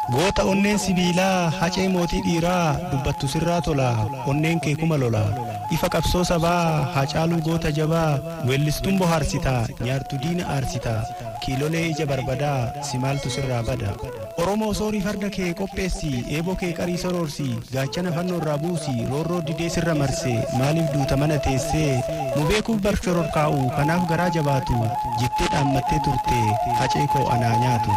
Goota onneen sibiilaa hacee mootii dhiiraa dubbattu sirraa tola onneen kee kuma lola ifa qabsoo sabaa hacaaluu goota jabaa weellistuun bohaarsita nyaartu diina aarsita kiilolee ija barbadaa simaaltu sirraa bada. Oromoo soorii farda kee qopheessi eeboo kee qarii soroorsi gaachana fannoo irraa buusi roorroo didee sirra marse maaliif duuta mana teessee nu beekuuf bar shororkaa'u kanaaf garaa jabaatu jettee dhaammattee turte hacee koo anaa nyaatu.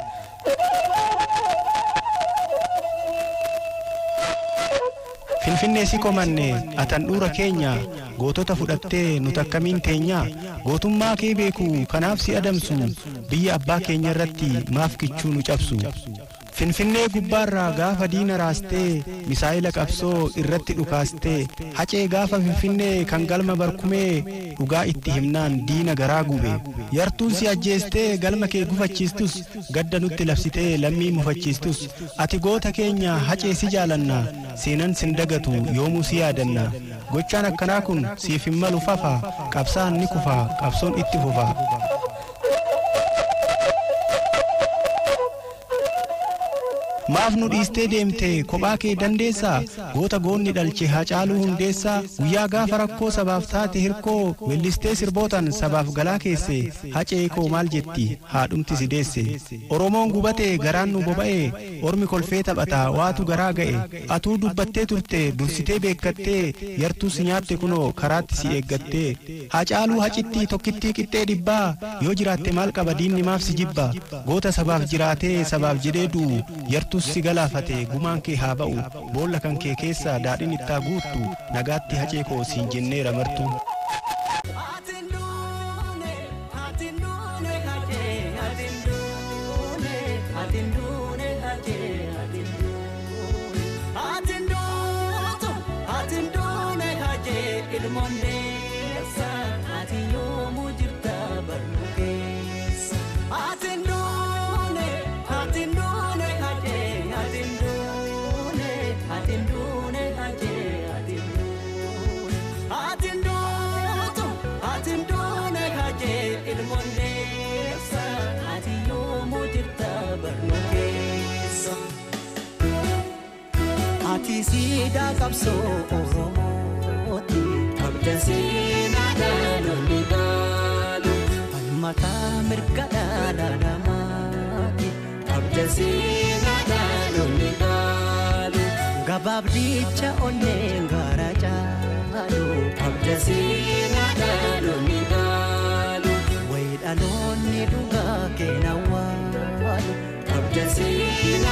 Finfinnee si komanne atandhuura keenya gootota fudhattee nuti akkamiin teenya gootummaa kee beeku kanaaf si adamsu biyya abbaa keenya irratti maaf kichuu nu cabsu. Finfinnee gubbaarraa gaafa diina raastee misaa'ila qabsoo irratti dhukaastee hacee gaafa finfinnee kan galma barkumee dhugaa itti himnaan diina garaa gube yartuun si ajjeestee galma kee gufachiistus gadda nutti labsitee lammii mufachiistus ati goota keenya hacee si jaalanna seenan sin dagatu yoomuu si yaadanna gochaan akkanaa kun siif hin malu fafa qabsaan ni kufa qabsoon itti fufa. maaf nu dhiistee deemte kophaa kee dandeessaa goota goonni dhalche hacaaluu hundeessaa guyyaa gaafa rakkoo sabaaf taate hirkoo weellistee sirbootan sabaaf galaa keesse hacee koo maal jetti haadhumti si deesse oromoon gubate garaan nu boba'e ormi kolfee taphata waatu garaa ga'e atuu dubbattee turte dursitee beekattee yartuu si nyaatte kunoo karaatti si eeggattee hacaaluu hacitti tokkittii qixxee dhibbaa yoo jiraatte maal qaba diinni maaf si jibba goota sabaaf jiraatee sabaaf jedhee du'u yartuu Yesus si galaafate gumaan kee haa ba'u boolla kan kee keessaa daadhiin ittaa guuttu nagaatti hacee koo siin jenneera martu. Ati siidaa qabsoo Oromooti qabda seenaa dhaloonni dhaalu falmataa mirga dhala namaati qabda seenaa dhaloonni dhaalu gabaabdicha onneen gaara caalu qabda seenaa dhaloonni dhaalu wayi dhaloonni dhugaa keena waalu qabda seenaa.